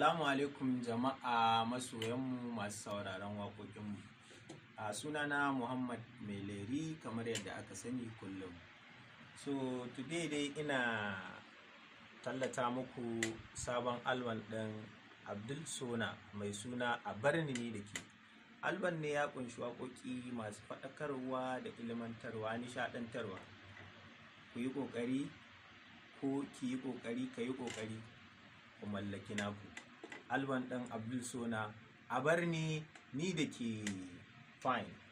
Salamu alaikum jama'a masoyanmu masu sauraron waƙoƙinmu. A sunana Muhammad Meleri kamar yadda aka sani kullum. So today dai ina tallata muku sabon alban ɗin Abdul Sona mai suna a barni ni da ke. Alban ne ya ƙunshi waƙoƙi masu faɗakarwa da ilmantarwa nishaɗantarwa. Ku yi ƙoƙari ko ki yi ƙoƙari ka yi ƙoƙari ku mallaki naku alban ɗin abdul sona a bar ni ni da ke fine